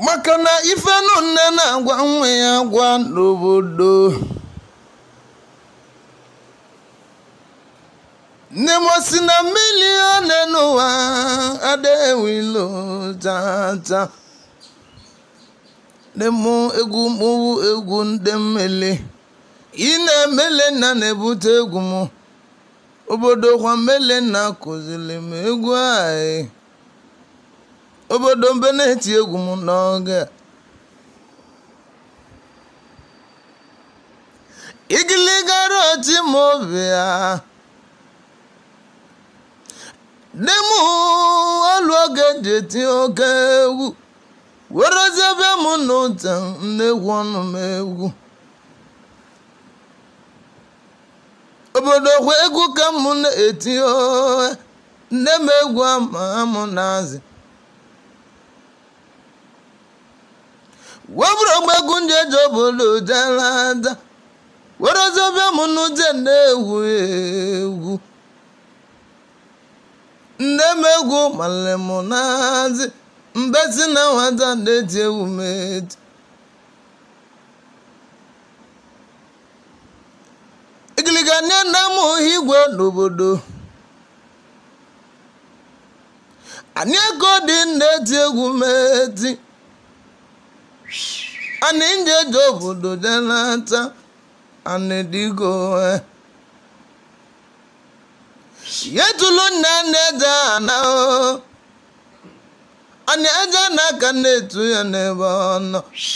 maka na ifenu nne na-agwa nwa ya gwa n'obodo nne m si na mmiri one n'ụwa adewilo tata nne m egwu mụwu egwu ndị mmele ị na-emele nna na-ebute egwu m obodo kwa mmele nna kụziri m egwu anyị obodo mbe na-eti egwu m n'oge a. igiligara oti m obi ya nne m olu oge ji eti oke egwu werezie bịa m n'ụta nnegwu ọnụ m egwu obodo kwa egwu ka m na-eti ohe nne m egwu ama m na-azị webụrụ ogbegwu ndị eji obodo jere ada werezie bịa m n'ụta na-egwu egwu nne m egwu male m na-azị mbesi na nwata na-eti egwu m eti igiliga nne nna m igwe n'obodo anyị ego dị na-eti egwu m eti anyị nje eji obodo jenata anyị digo yetulu nne na-eje ana anyị eje n'aka na-etu ya n'ebe ọ nọ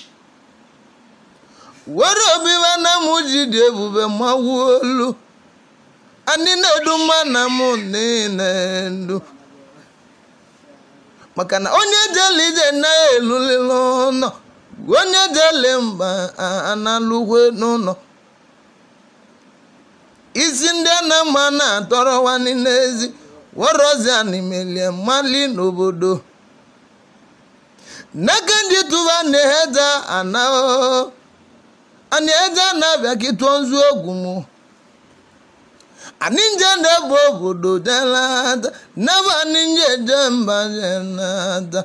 were obiba na m ji dị ebube mawuo olu anyị na-edu mma na m niile ndu maka na onye jele ije naghị elulile ụlọ onye jele mba analụkwe n'ụlọ isi ndị a na-ama na-atọrọwani n'ezi worozi animelie mali n'obodo n'aka ndị tụba na-eheja ana ani eje na-abịa kịtụọ nzu ogwu mụ ani nje na-ebu obodo jelata nebe ani nje eje mba jelata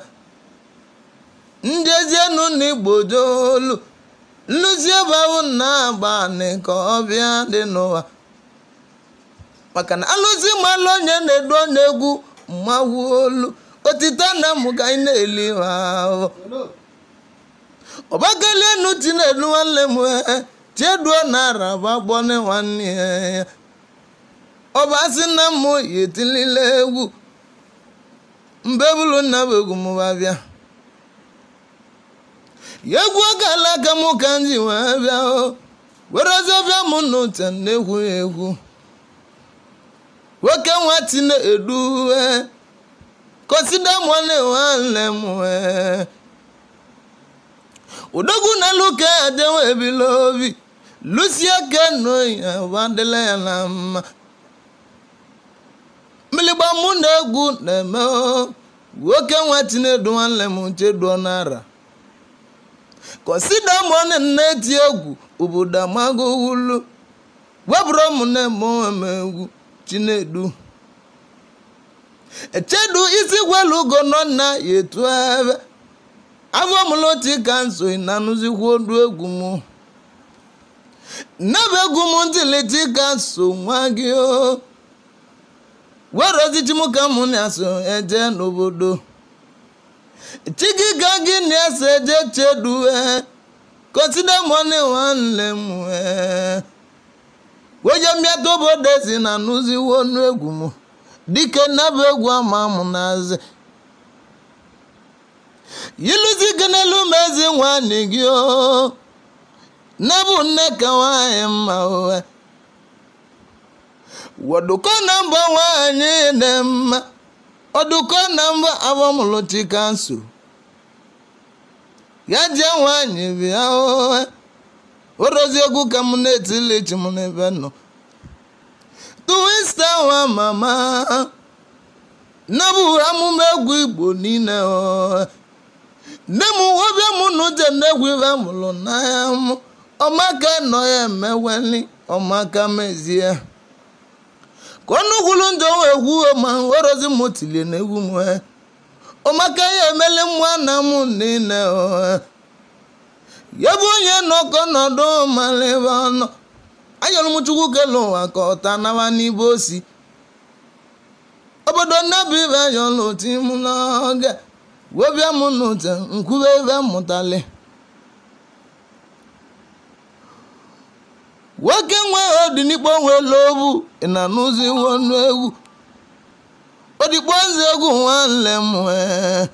njezienu na igbo jolu nluzi ebe ahụ na-agba anị ka ọbịa dị n'ụwa maka na alụzi mmalụ onye na-edu onye egwu mmanwu olu otite na mụ ka anyị na-eli ahụ ọbakalienu tinedu nwanne m tieduo na araba gbọne nwanne ya ọba si na m yetilile egwu mbe bụrụ nna bụ egwu m bịa ya egwu oge alaka m ka m ji wee bịa o werezie bịa m n'ụte na-egwu ya egwu nwoke nwa tinedu kọsida mụọne nwanne m wee odogwu na luka adewe ebila obi lusie keno ya wadịla ya na mma mmiligba mụ na egwu na-eme nwoke nwa tinedu nwanne m cheduo n'ara kọsida mụọne na-eti egwu obodo amago wulu webụrụ m na-eme eme egwu chinedu echedu isi gwelu ugo nọ na ya etu ebe afọ mụlụti ka nso na nụzikwa odu egwu m nnebe egwu m ntiliti ka so nwa gị o were ozichi m ka mụ na-aso eje n'obodo chigi ka gị na-eso eje chedu kọsida mọni nwanne m weje mmịata obodo si na nụziwo ọnụ egwu m dike nnebe egwu ama mụ na-azị yiluzi kenelu mezi nwanne gị o nebu nne ka nwanyị mma uwe waduko na mbọ nwanyị dị mma ọdụkọ na mbọ abọmụlụchi kansụl ya jee nwanyị bịa uwe orozi egwu ka m na-etili chi m n'ebe nọ tuwista nwa mama nebu amụma egwu igbo niile o nne m ọbịa m n'uche na-egwu ibe mụrụ n'anya m ọmaka nọ ya emeweli ọmaka mezie ka ọnụ gwulu njọ wee gwuo ma orozi m tilie na egwu m ụmaka ya emeli nwa na m niile ya bụ onye nọkọ nọdụ malebe ọnụ ayọrọ m chukwu kele ụwa ka ọta nawa n'ibe osi obodo nnabi ibe ayọrọ oti m n'oge webịa m n'ute nkwube ebe mmụtali nwoke nwe odinikpo nwere obu ị na n'ụzọ iwu ọnụ egwu odigbo nze egwu nwanne m wee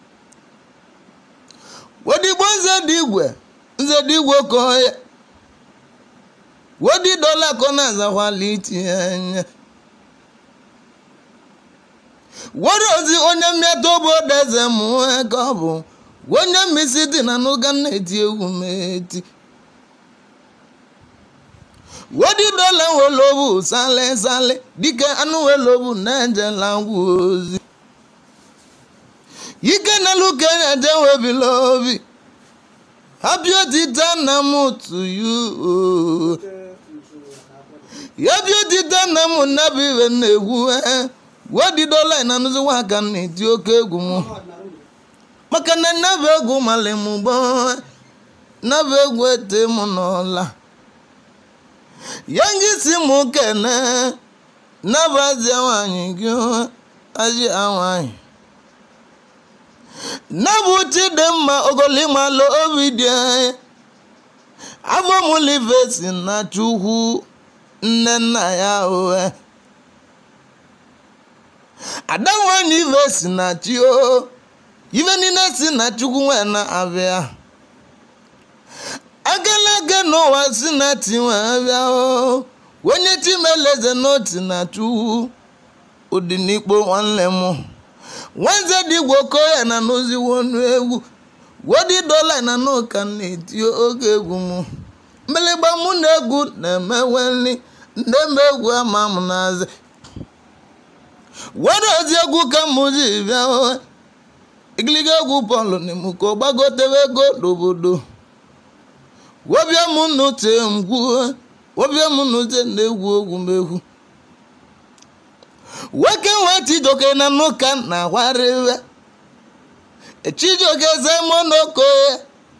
odigbo nze dị igwe nze dị igwe okoye wodi dọla ka ọ na-azakwala itinye anya were ozi onye mmịata obodo eze m nwee ka ọ bụ onye mmisi dị na n'ụga na-eti egwu m eti wodi dọla welobu sale sale dike anụ welobu na-ejela ngwa ozi ike na luke na-eje webila obi happy otita na m to you ya bi otita na m nnabi ibe na-egwu wodi dọla na nụziwa aka na-eti oke egwu m maka na nnabụ egwu mali m gbọ nnabụ egwu ete m n'ọla ya ngị si m kene nabazie nwanyị gị aji nwanyị nabụ chidimma ogolimalụ obi dị anya afọ m live si na chukwu nne nna ya uwe ada nwanyị ive si na chi o ife niile si na chukwu nwe na-abịa agalaga n'ụwa si na ti nwe abịa o onye chimeleze n'oti na chukwu ụdịnikpo nwanne m nwanze dịgwe okoye na n'oziwo ọnụ egwu wodi dola na n'ụka na-eti oge egwu m mgbịlịgba mụ na egwu na-emewe nri ndị ma egwu ama m n'azị were ozi egwu ka m ji bịa o igiliga egwu bọọlụ n'ime ka ọ gbagotewe ego n'obodo wobịa m n'ute mgwu wobịa m n'ute na-egwu ogwu m egwu nwoke nwe chijoke na n'ụka na-agwarịwe chijoke zemonokoye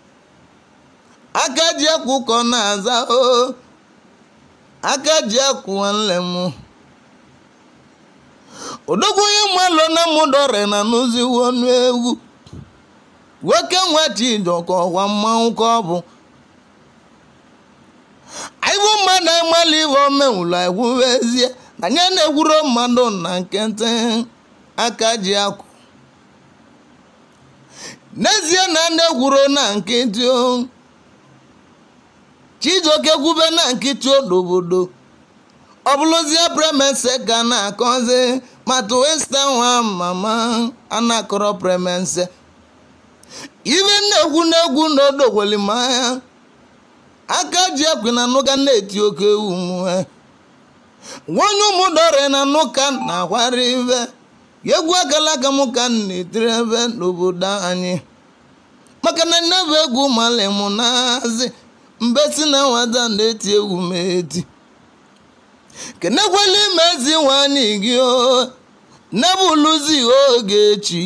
aka ji akwụkọ na-aza o aka ji akwụ nwanne m odogwu onye mmalụ na mụdọrị na n'ụziwo ọnụ egwu nwoke nwe chijoke ọkwa mmanwụ ka ọ bụ aịbụ mmadụ ịmalụ iwe omenwụlụ egwuwezie na nye na-egwuro mmadụ na nkịtị aka ji akwụ n'ezie na na-egwuro na nkịtị o chijoke gwube na nkịtị obodo ọ bụrụzie premense ka na-akọzi mata westa nwa mama anakọrọ premense ibe na-egwu na-egwu n'odogwelimanya aka ji ekwe na nụga na-eti oke ewu mwe nwanyị ụmụdọrị na nụka na-akwara ibe egwu agalaga m ka m na-etiri ebe n'obodo anyị maka na nnebe egwu mali m na-azị mbe si na nwata na-eti egwu m eti kenekwela ime ezi nwanyị gị o nebe uluzi oge echi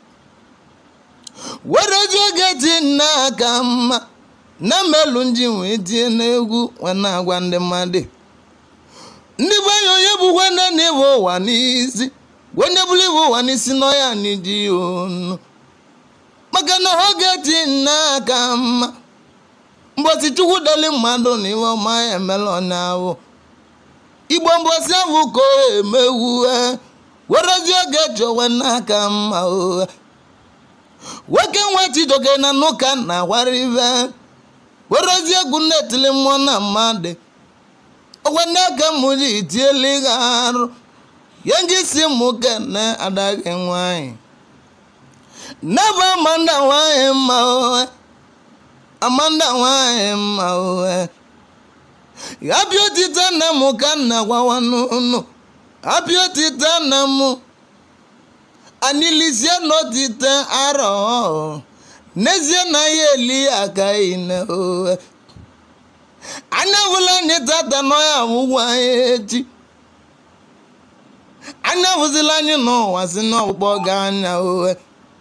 were oji oge ti nna aka mma na melu nji wee tie n'egwu wee na-agwa ndị mmadụ ndị be anyị onye bụkwa nne na ịbụ ụwa n'isi onye bụrụ ịbụ ụwa n'isi n'ọya n'iji onu maka na oge ti nna aka mma mbosi chukwu deli mmadụ na iwe ọma ya emela ọnya ahụ igbo mbosi ahụ ka o emewu werezi oge chọwe n'aka mma ụgha nwoke nwe chijoke na n'ụka na-agwara ibe werezi egwu na-etili mmụọ na mmadụ ọgwa ndị aka m ji itiela gị arụ ya ngị si mụ kene adaghị nwanyị nebe amanda nwanyị mma ụgha amanda nwanyị mma ụgha ya bịa otite nna m ka nna gwawa n'ụnụ abịa otite nna m anilizie n'otite arọ n'ezie na ya eli aka ine ụgha anya hụla anyị tata n'ọya ọgwụgwụ anyị echi anya hụzila anyị n'ụwa si n'ọkpụkpọ ga anya ụgha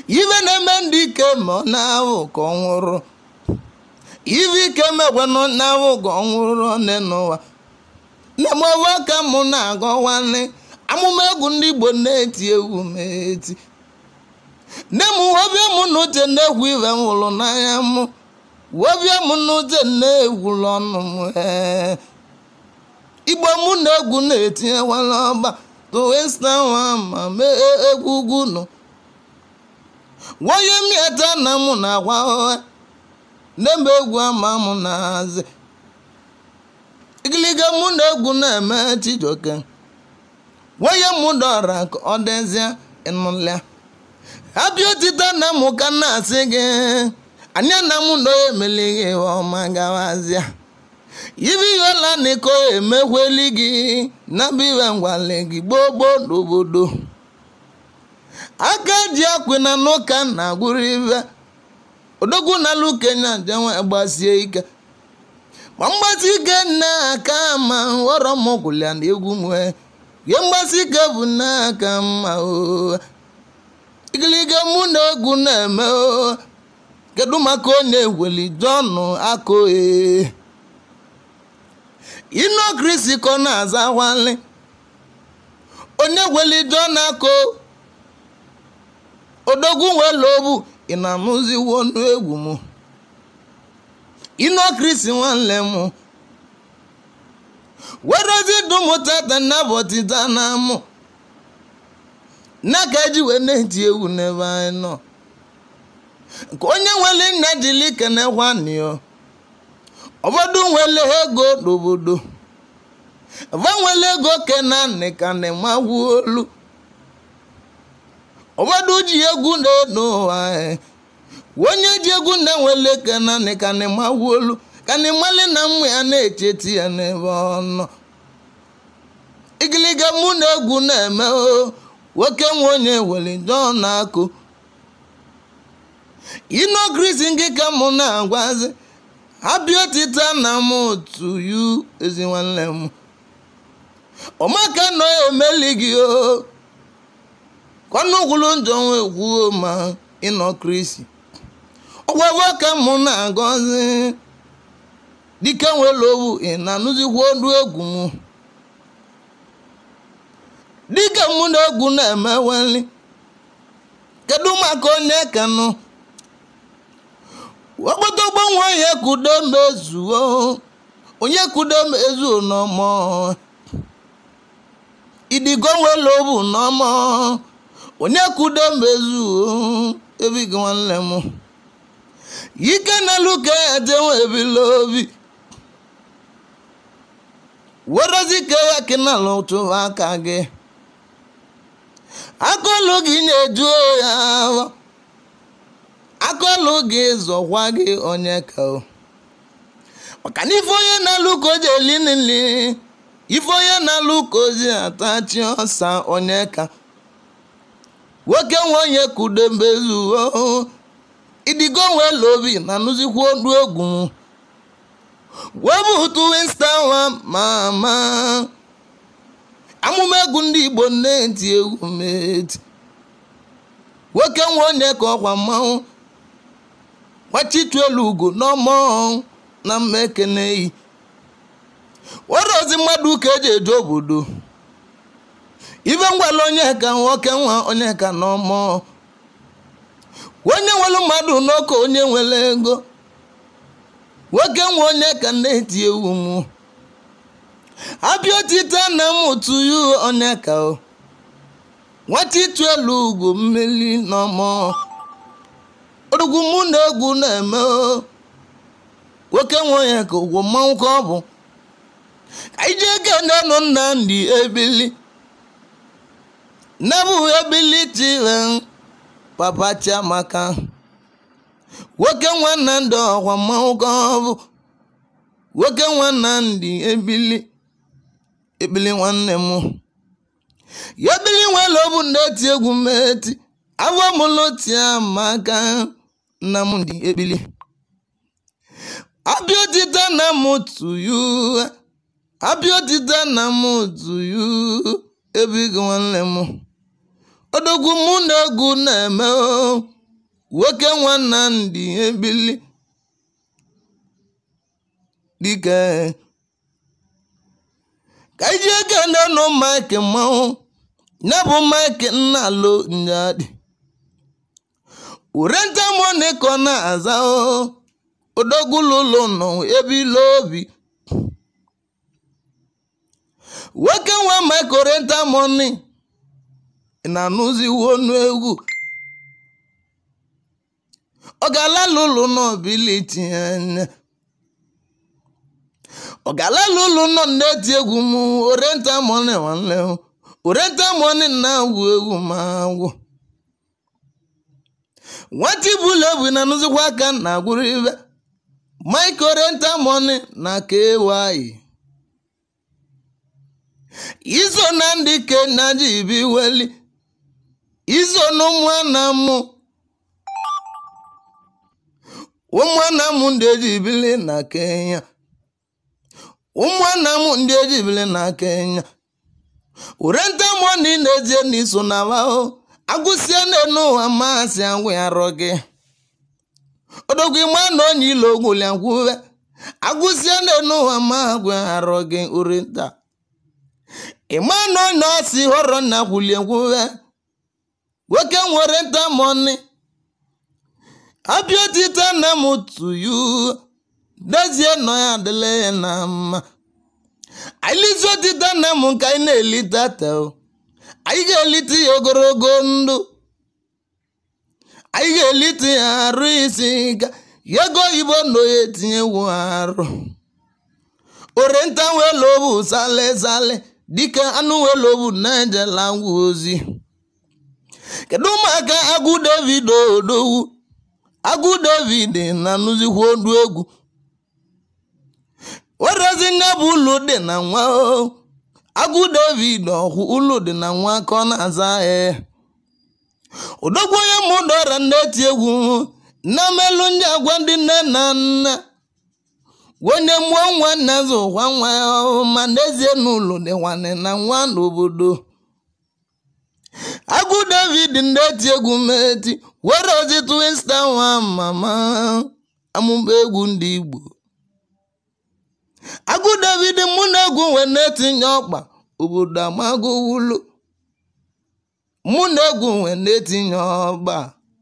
ife na-eme ndị ike ma ọ na-ahụ ka ọ nwụrụ ife ike mekwanụ na-ahụ ka ọ nwụrụ nne n'ụwa nne m ọwa ka mụ na-agọwanị amụma egwu ndị igbo na-eti egwu m eti nne m wobịa mụ na uche na-egwu ife m hụrụ n'anya mụ wobịa mụ na uche na-egwuru ọnụ m ee igbo mụ na egwu na-etinyewala ọba towestanwa ma mee egwu ugwu nụ wonye mieta na mụ na-agwa ụgha na-eme egwu ama mụ na-hazi igiliga mụ na egwu na-eme chijoke wonye mụ dọra ka ọ dịzie ịnụlịa abịa otita na mụ ka na-asị gị anya na mụ na onye emelighị ọma gawazịa ibi yola niko emekweli gị na biwe ngwale gị gboo gboo n'obodo aka ji akwe na n'ụka na agwụrụ ibe odogwu na alụ kenya jenwe gbasie ike ma mgbasi ike nna aka ma ghọrọ m gwụlịa na egwu m wee ihe mgbasi ike bụ nna aka mma o igiliga mụ na egwu na-eme o kedu maka onye eweli jọnụ akụ ee inu kristi ka ọ na-aza nwale onye gweli jọnụ akụ odogwu nwere obu ị na-anụziwo ọnụ egwu m inu kristi nwanne m werezi dumụtata nnabọtita na mụ n'aka eji wee na-eti egwu n'ebe anyị nọ nke onye nwere nna jili kenekwanio ụfọdụ nwere ego n'obodo va nwere ego kenanị ka na-emagwu olu ụfọdụ ji egwu na-eno ụwa onye ji egwu na-enwele kenanị ka na-emagwu olu ka na ịmali na mmụ ya na-echeti ya n'ebe ọ nọ igiliga mụ na egwu na-eme o nwoke nwe onye were jọọ na-akụ ino krisi nke ka mụ na-agwazi abịa otita na m otu yu ezi nwanne m ọmaka nọ emeli gị o kọnụgwulu njọ nwe kwuo ma ịnọ krisi ọgwagwa ka mụ na-agọzi dike nwere owu ị na-anụzikwa olu egwu m dike mụ na egwu na-emeweli kedu maka onye kanụ okpoto gbanwe onye kudo mezuo onye kudo mezuo n'ọmọ idigo nwere obu n'ọmọ onye kudo mezuo ebighị nwanne m ike n'elu ka ejenwe ebila obi werozi ka ya kinala tụwa aka gị akọlụ gị na-eju ya ahụ akọlụ gị zọkwa gị onye ka o maka na ife onye na-alụ ka o ji eli nili ife onye na-alụ ka o ji atachi ọsa onye ka nwoke nwe onye kudo mbezuo idigo nwere obi na nụzikwa olu egwu m webutu winstanwa mama amụma egwu ndị igbo na-eti egwu meti nwoke nwe onye ka ọkwa mmanwụ gbachitu elu ugo n'ọmọ na mma ekeneyi were ozi mmadụ ka eji eje obodo ife ngwala onye ka nwoke nwa onye ka n'ọmọ onye nwere mmadụ n'oke onye nwere ego nwoke nwe onye ka na-eti ewu m abịa otite na m tụyu onye ka o nwata ịtụ elu ugwu mmeli n'ọmọ odugwu mụ na egwu na-eme o nwoke nwe onye ka ụgwọ mmanwụ ka ọ bụ ka ije ego na-anụ nnamdị ebili nabụ ebili tire papa chiamaka nwoke nwanna ndị ọkwa mmanwụ ka ọ bụ nwoke nwanna ndị ebili ebili nwanne m ya ebili nwere obu na-eti egwu meti afọ mụlụ chiamaka nna m ndị ebili abịa otite na m tuyu abịa otite na m tuyu ebighị nwanne m odogwu mụ na egwu na-eme o nwoke nwanna ndị ebili dike ka iji eke ndị nụ maịkị mmanwụ ya bụ maịkị nna alo nyadị ure ntamoni ka ọ na-aza odogwulụlụ nọ ebe ile obi nwoke nwe maịkị ore ntamoni na-anụziwo ọnụ egwu ọ ga-alalụ ụlọ n'obili tinye anya ọ ga-alalụ ụlọ nọ na-eti egwu m orenta mọni nwanne m orenta mọni na-agwụ egwu ma agwụ nwata ibulu ebu na anụzikwa aka na agwụrụ ibe mike orenta mọni na kewayi izo na ndị kenya ji bi weli izo na ụmụana mụ ụmụana m ndị eji bili na kenya ụmụana m ndị eji bili na kenya urenta mọni na-eje n'iso na ahụ agụsịa n'enu ụwa masị agwụ ya rọ gị odogwu ịma na onye ilo ogwuliagwuwe agụsịa n'enu ụwa ma agwụ ya rọ gị urenta ịma na onye ọsị họrọ na gwuliegwuwe nwoke nwere nta mọni abịa otita na m tuyu dezie nọ ya adịla ya na mma anyị otita na m nke anyị na-elite tel anyị ga-elite ya ogologo ndụ anyị ga-elite ya arụ isi ga ya ego oyibo na ya etinyewu arụ orenta welobu sale sale dịka anụ welobu na-ejela ngwa ozi kedu ụmụaka agụ david odowu agụ david na-anụzikwa ọdụ egwu werezi nne bụ ụlọ dị na nwa agụ david ọhụ ụlọ dị na nwa ka ọ na-aza ee odogwu onye mụdọra na-eti egwu na melụ ndị agwa ndị nne na nna onye mụọ nwa nna zụkwa nwa ya ma n'ezie n'ụlọ dị nwanne na nwa n'obodo agụ david na-eti egwu meti were ozi twista nwa mama amụba egwu ndị igbo agụ david mụ na egwu wee na-etinye ọkpa obodo amago wulo mụ na egwu wee na-etinye ọgba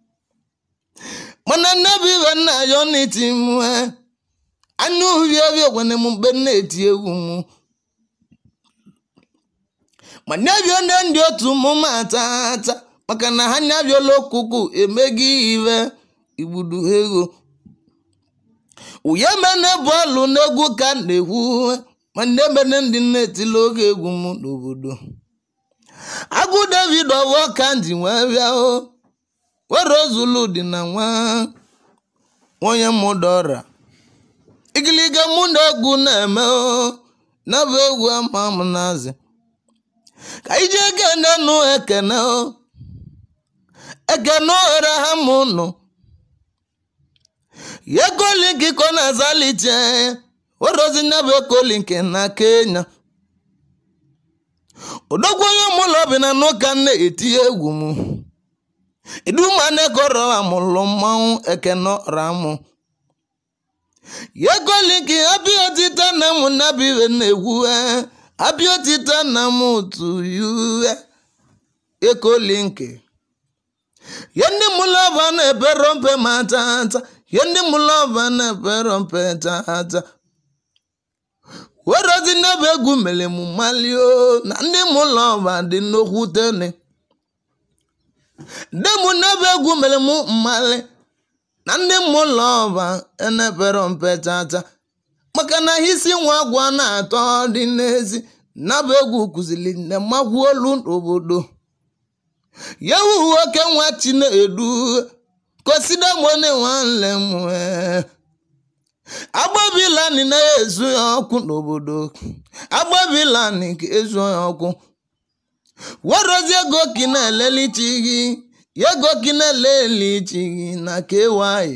mana nnebi ibe nna ya ọ na-eti mwe anya uhie ebe ogwene m mgbe na-eti egwu m ma nyabio nne ndị otu mụ ma tata maka na ha nyabiola okuku emeghị ive igbudu ego uye mene bọọlụ n'egwu ka m na-ekwu ma nne mene ndị na-etili oge egwu m n'obodo agụ david ọwọ ka ji wee bịa o were ozulu dị na nwa onye mụdọra igiliga mụ na egwu na-eme o na bụ egwu ama m nazi ka ije ekene nụ ekene o ekene ohere ha mụ nụ ya ekolinki ka ọ na-azalite werozi nyabụ ekolinki na kenya odogwu onye mụlọ bi na n'ụka na-eti egwu m idumane-kọrọ amụlụ mmanwụ ekene ramụ ya ekolinki abịa otita na mụ nabiwe na-egwu abịa otita na m otu yuwe ekolinki ya ndị mụlọba na-ebero mpe ma tata ya ndị mụlọba na-ebero mpe tata werozi n'ebe egwu mere m malio na ndị mụlọba dị nnukwu tene ndị mụ n'ebe egwu mere m mmali na ndị mụlọba enebero mpe tata maka na isi nwa agwa na-atọ dị n'ezi nabụ egwu kụziri nne magwu olu n'obodo ya wu nwoke nwa chinedu kosida mone nwanne m agbabilani na-ezu ya ọkụ n'obodo agbabilani ka ezu ya ọkụ werozi ego ki na-elelichi gị ya ego ki na-elelichi gị na kewaị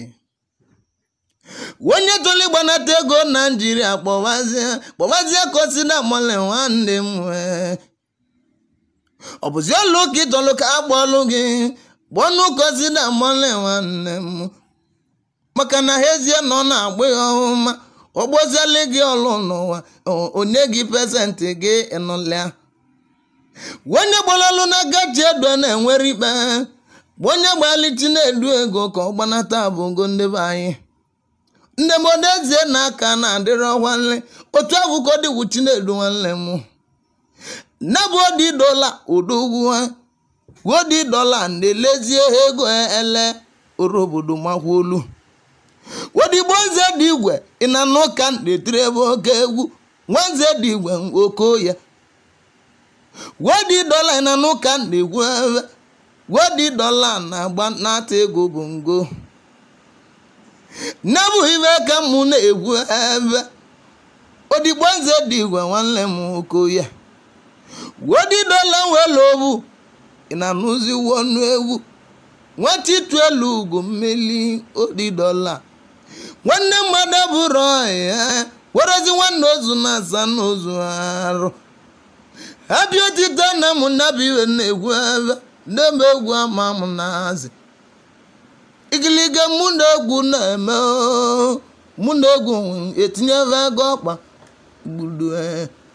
onye toli gbanata ego naijiria kpọbazie kpọbazie kosida mole nwanne m ọ bụzi ọlụ ka ịtọlụ ka akpọlụ gị gbọnụ kozi na mọle nwanne m maka na ha ezie na ọ na-agba ya ọhụma ọgbọziela gị ọlụ n'ụwa onye gị pesentị gị ịnụlịa onye gbalalụ na gaji edo na-enwere ikpe onye gbalichi na-edu ego ka ọ gbanata abụgo ndị be anyị ndị mmadụ ezie na aka na-adịrọ nwanne otu abụkọ dịwu chinedu nwanne m nabụ odi dola odogwu odi dola na-elezie ego ele oro obodo makwolu odigbo nze dị igwe ị na n'ụka na-etiri ebe oke egwu nwanze dị igwe oke ya wodi dola ị na n'ụka na-egwu ebe wodi dola na-agba n'ata ego bụ ngo nebụ ibe ka mụ na-egwu ebe odigbo nze dị igwe nwanne m oko ya wodi dola nwere obu ị na n'ụzi wọnụ egwu nwata ịtụ elu ugwu mmeli odi dola nwanne mmadụ bụrụ ya werezi nwanne ozu na asa n'ozu arụ abịa otite na m nabi iwe na-egwu ebe na-eme egwu ama m na-azị igiliga mụ na egwu na-eme mụ na egwu etinyebe ego ọkpa gbudu